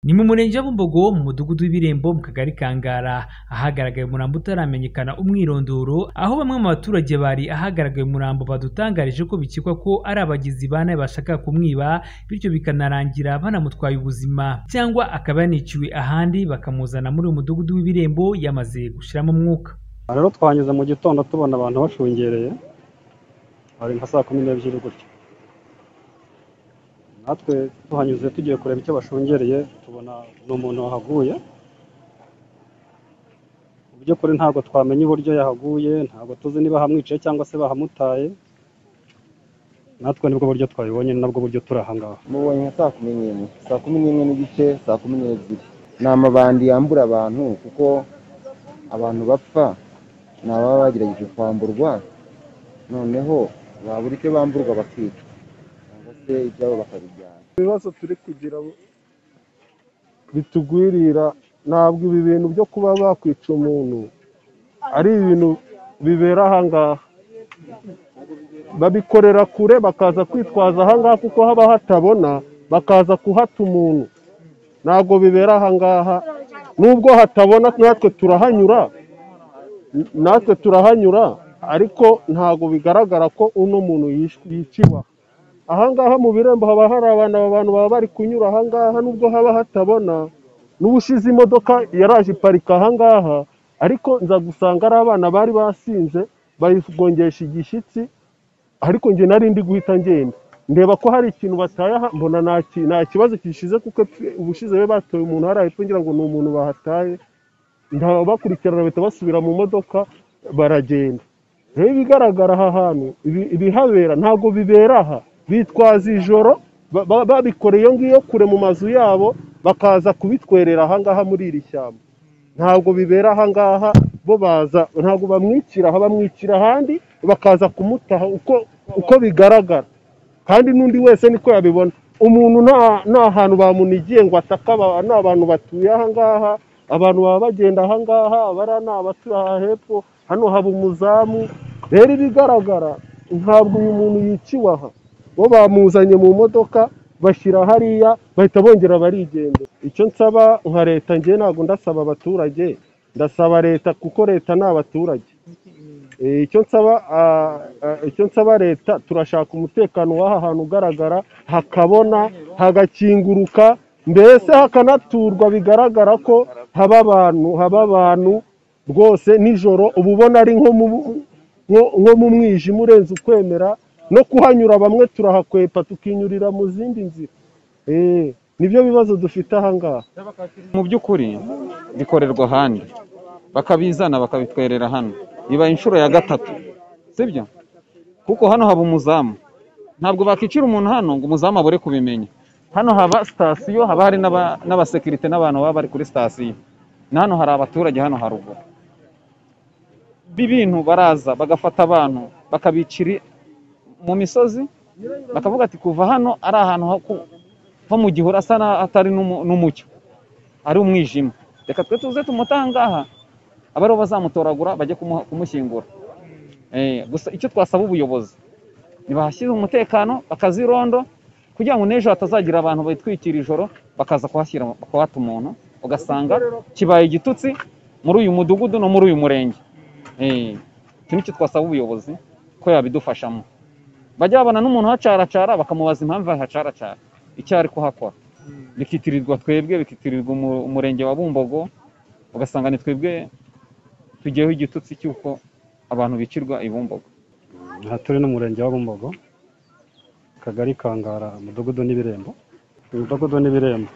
Ni mu murenge wa Bumbogo mu mudugudu w'Ibirembo mu kagari ka Ngara, ahagaragaye umurambo utaramenyekana umwirondoro, aho bamwe mu baturage bari ahagaragaye umurambo badutangarije ko bikekwa ko ari abagizi ba nabi bashakaga kumwiba, bityo bikanarangira banamutwaye ubuzima cyangwa akaba yaniciwe ahandi bakamuzana muri uyu mudugudu w'Ibirembo yamaze gushiramo umwuka. Aha rero twahanyuze mu gitondo tubona abantu bashungereye, hari nka saa kumi n'ebyiri gutya. Natwe tuhanyuze tugiye kureba icyo bashungereye, tubona ni umuntu wahaguye, mu by'ukuri ntabwo twamenya uburyo yahaguye, ntabwo tuzi niba hamwiciye cyangwa se bahamutaye, natwe nibwo buryo twabibonye, ni nabwo buryo turi aha ngaha. mubonye nka saa kumi n'imwe saa kumi n'imwe n'igice saa kumi n'ebyiri ni amabandi yambura abantu kuko abantu bapfa ni ababa bagerageje kwamburwa noneho babura icyo bamburwa bakicwa cyangwa se ibyabo bakabijyana ibibazo turi kugira bitugwirira ntabwo ibi bintu byo kuba bakwica umuntu ari ibintu bibera ahangaha babikorera kure bakaza kwitwaza ahangaha kuko haba hatabona bakaza kuhata umuntu ntabwo bibera ahangaha nubwo hatabona natwe turahanyura natwe turahanyura ariko ntabwo bigaragara ko uno muntu yishwe- yiciwe aha ahangaha mu birembo haba hari abantu aba bantu baba bari kunyura ahangaha nubwo haba hatabona n'ubushize imodoka yaraje iparika ahangaha ariko nza gusanga ari abana bari basinze bayigongesha igishyitsi ariko njye nari ndi guhita ngenda ndeba ko hari ikintu bataye aha, mbona nta ki- nta kibazo gishize kuko epfo- ubushize be batoye umuntu hariya hepfo ngira ngo ni umuntu bahataye bakurikirana bahita basubira mu modoka baragenda rero ibigaragara aha hantu ibi- ibihabera ntabwo bibera aha bitwaza ijoro ba- ba- babikora iyo ngiyo kure mu mazu yabo bakaza kubitwerera ahangaha muri iri shyamba ntabwo bibera ahangaha bo baza ntabwo bamwikira aha bamwikira ahandi bakaza kumutaha uko uko bigaragara kandi n'undi wese niko yabibona umuntu nta nta hantu bamunigiye ngo ataka aba- ni abantu batuye ahangaha abantu baba bagenda ahangaha abariya ni abatuye aha hepfo hano haba umuzamu rero ibigaragara ntabwo uyu muntu yiciwe aha bo bamuzanye mu modoka bashyira hariya bahita bongera barigenda icyo nsaba nka leta njye ntabwo ndasaba abaturage ndasaba leta kuko leta ni abaturage Eh, icyo nsaba ah, ah, icyo nsaba leta turashaka umutekano w'aha hantu ugaragara hakabona hagakinguruka mbese hakanaturwa bigaragara ko haba abantu haba abantu rwose nijoro uba ubona ari nko mu nko- nko mu mwijima urenze ukwemera no kuhanyura bamwe turahakwepa tukinyurira mu zindi nzira Eh, nibyo bibazo dufite ahangaha mu by'ukuri bikorerwa ahandi bakabizana bakabitwerera hano biba inshuro ya gatatu sibyo kuko hano haba umuzamu ntabwo bakicira umuntu hano ngo umuzamu abure kubimenya hano haba sitasiyo haba hari n'aba- n'abasekirite n'abantu baba bari kuri sitasiyo na hano hari abaturage hano haruguru b'ibintu baraza bagafata abantu bakabicira mu misozi bakavuga ati kuva hano ari ahantu ho ku- ho mu gihuru asa n'atari n'umu- n'umucyo ari umwijima reka twe tuze tumutangaha abe aribo bazamutoragura bajye kumu- kumushyingura Eh, gusa icyo twasaba ubuyobozi ntibahashyire umutekano bakazirondo kugira ngo n'ejo hatazagira abantu bitwikira ijoro bakaza kuhashyira kuhata umuntu ugasanga kibaye igitutsi muri uyu mudugudu no muri uyu murenge Eh, icyo nicyo twasaba ubuyobozi ko yabidufashamo bajya babona n'umuntu uhacaracara bakamubaza impamvu ahacaracara icyo ari kuhakora bikitirirwa twebwe bikitirirwa umu- umurenge wa Bumbogo ugasanga ni twebwe tugiyeho igitutsi cy'uko abantu bicirwa i Bumbogo aha turi no mu murenge wa Bumbogo akagari ka Ngara umudugudu n'ibirembo umudugudu n'ibirembo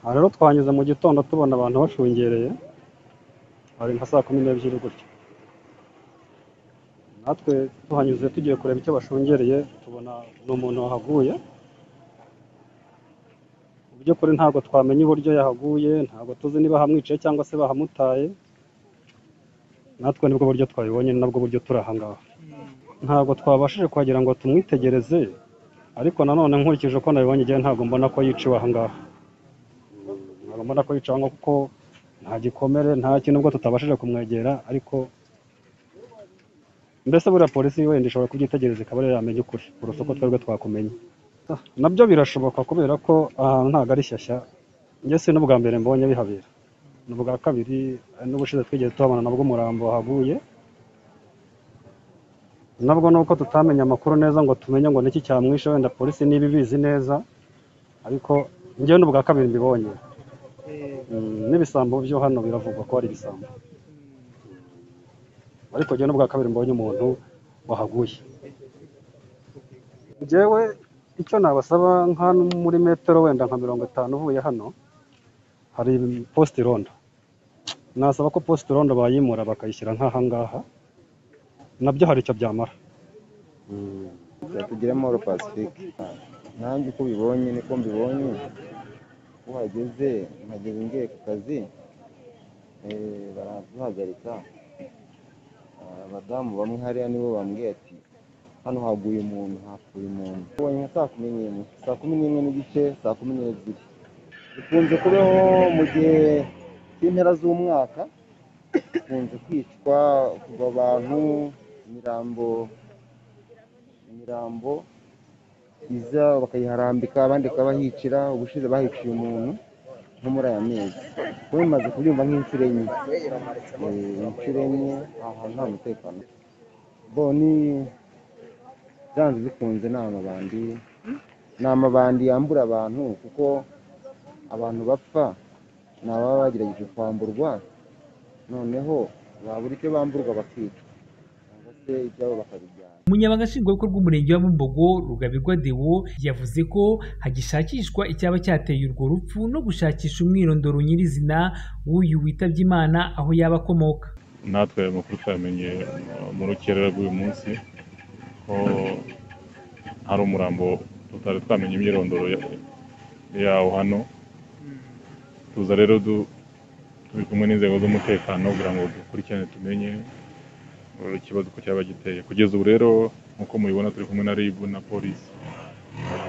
aha rero twahanyuze mu gitondo tubona abantu bashungereye hari nka saa kumi n'ebyiri gutya natwe tuhanyuze tugiye kureba icyo bashungereye tubona ni umuntu wahaguye mu by'ukuri ntabwo twamenya uburyo yahaguye ntabwo tuzi niba hamwiciye cyangwa se bahamutaye natwe nibwo buryo twabibonye ni nabwo buryo turi aha ngaha ntabwo twabashije kuhagera ngo tumwitegereze ariko nanone nkurikije uko nabibonye igihe ntabwo mbona ko yiciwe aha ngaha ntabwo mbona ko yiciwe aho ngaho kuko nta gikomere nta kintu ubwo tutabashije kumwegera ariko mbese buriya polisi wenda ishobora kubyitegereza ikaba ariyo yamenya ukuri kurusha uko twebwe twakumenye nabyo birashoboka kubera ko ahantu ntabwo ari shyashya njye si n'ubwa mbere mbonye bihabera ni ubwa kabiri n'ubushize twigeze tuhabona nabwo umurambo wahaguye nabwo nuko tutamenye amakuru neza ngo tumenye ngo niki cyamwishe wenda polisi niba ibizi neza ariko njyewe ni ubwa kabiri mbibonye Mm, n'ibisambo byo hano biravugwa ko ari ibisambo ariko njyewe n'ubwa kabiri mbonye umuntu wahaguye njyewe icyo nabasaba nka muri metero wenda nka mirongo itanu uvuye hano hari posite irondo nasaba ko posite irondo bayimura bakayishyira nk'ahangaha nabyo hari icyo byamara Mm. tugira amahoro pasifike nanjye uko bibonye niko mbibonye uko hageze nkagera ngiye ku kazi eh, baraduhagarika Ah, abadamu bamwe hariya nibo bambwiye ati hano haguye umuntu hapfuye umuntu ubonye nka saa kumi n'imwe saa kumi n'imwe n'igice saa kumi n'ebyiri bikunze kubaho mu gihe cy'impera z'umwaka bikunze kwicwa kugwa abantu imirambo imirambo iza bakayiharambika abandi bakabahicira ubushize bahiciye umuntu nko muri aya mezi kuba bimaze kubyumva nk'inshuro enye Eh, inshuro enye aha hantu nta mutekano boni byanze bikunze ni amabandi ni amabandi yambura abantu kuko abantu bapfa ni ababa bagerageje kwamburwa noneho babura icyo bamburwa bakicwa cyangwa se ibyabo bakabijyana umunyamabanga nshingwabikorwa w'umurenge wa bumbogo rugabirwa deo yavuze ko hagishakishwa icyaba cyateye urwo rupfu no gushakisha umwirondoro nyirizina w'uyu witabye imana aho yaba akomoka natwe ayo makuru twayamenye uh, mu rukerera rw'uyu munsi ko hari umurambo tutari twamenye imyirondoro ya- yawo hano tuza rero du- turi kumwe n'inzego z'umutekano kugira ngo dukurikirane tumenye uh, ikibazo uko cyaba giteye kugeza ubu rero nk'uko mubibona turi kumwe na rib na polisi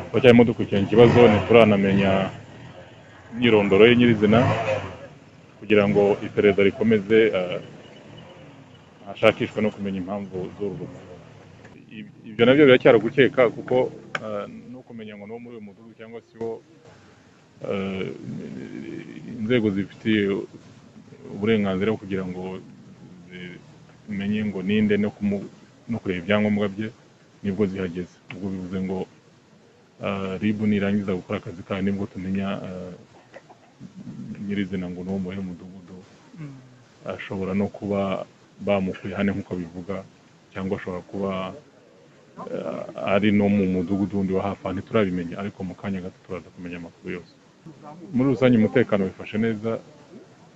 turacyarimo dukurikirana ikibazo ntituranamenya imyirondoro ye nyirizina kugira ngo iperereza rikomeze uh, hashakishwa no kumenya impamvu z'urwo rupfu. Ib- ibyo nabyo biracyari gukeka kuko eh, no kumenya ngo ni uwo muri uyu mudugudu cyangwa se uwo eh, inzego zifitiye uburenganzira bwo kugira ngo zimenye ngo ninde no kumu- no kureba ibyangombwa bye nibwo zihageze ubwo bivuze ngo eh, rib nirangiza gukora akazi kayo nibwo tumenya eh, nyirizina ngo ni uwo muri uyu mudugudu ashobora no kuba bamukuye hane nk'uko bivuga cyangwa ashobora kuba eh, ari no mu mudugudu wundi wa hafi aha ntiturabimenya ariko mu kanya gato turaza kumenya amakuru yose muri rusange umutekano wifashe neza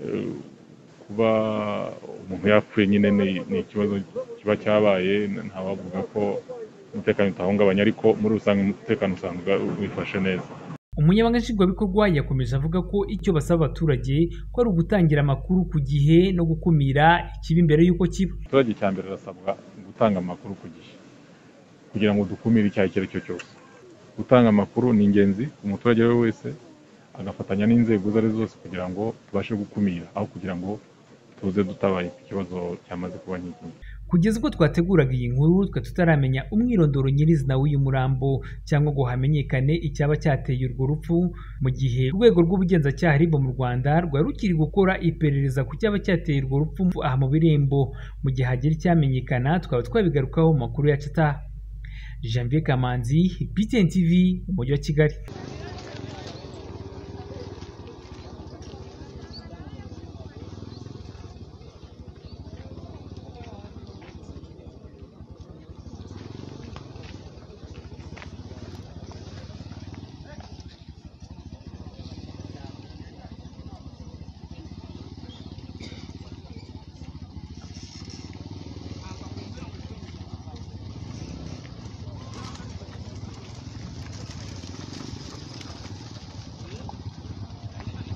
eh, kuba umuntu yapfuye nyine ni ni ikibazo kiba cyabaye ntawavuga ko umutekano utahungabanya ariko muri rusange umutekano usanga wifashe neza umunyamabanga nshingwabikorwa yakomeje avuga ko icyo basaba abaturage ko ari ugutangira amakuru ku gihe no gukumira ikibi mbere y'uko kiba abaturage cya mbere arasabwa gutanga amakuru ku gihe kugira ngo dukumire icyaha icyo ari cyo cyose gutanga amakuru ni ingenzi ku muturage we wese agafatanya n'inzego izo ari zo zose kugira ngo tubashe gukumira aho kugira ngo tuze dutabaye ku kibazo cyamaze kuba nk'iki kugeza ubwo twateguraga iyi nkuru twe tutaramenya umwirondoro nyirizina w'uyu murambo cyangwa ngo hamenyekane icyaba cyateye urwo rupfu mu gihe urwego rw'ubugenzacyaha ribo mu rwanda rwari rukiri gukora iperereza ku cyaba cyateye urwo rupfu aha mu birembo mu gihe hagira icyamenyekana twaba twabigarukaho mu makuru yacu ataha janvier kamanzi btn tv mu mujyi wa kigali